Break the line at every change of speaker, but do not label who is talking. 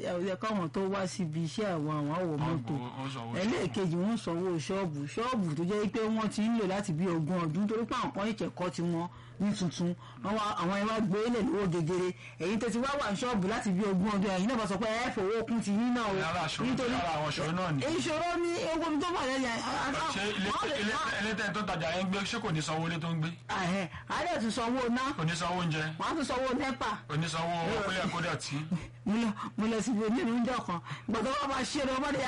ẹ káwọn tó wá síbi iṣẹ́ àwọn àwọn àwọ̀ mọ́tò ẹlẹ́ẹ̀kejì wọ́n sanwó ṣọ́ọ̀bù ṣọ́ọ̀bù tó jẹ́ pé wọ́n ti ń lò láti bí ogún ọdún torí pé àwọn kan ìkẹ́kọ̀ọ́ ti wọn ní tuntun àwọn ẹ wá gbé lè lówó gegere èyí tó ti wá wà ní ṣọ́ọ̀bù láti bí ogún ọdún ẹ̀yin náà bá sọ pé ẹ fowó kún ti yín náà o
nítorí àwọn ìṣòro náà ni.
ìṣòro ní owó tó wà lẹ́yìn
ṣé ilé tó tajà yẹn ń gbé ṣé kò ní sanwó ilé tó ń gbé.
àárẹ̀ tún sanwó ná
kò ní sanwó oúnjẹ.
wọ́n á tún sanwó nẹ́pà.
kò ní sanwó kólé kódà tí.
mo lọ síbi onírúurú kan gbọ́dọ̀ wọ́n máa ṣe é lọ́wọ́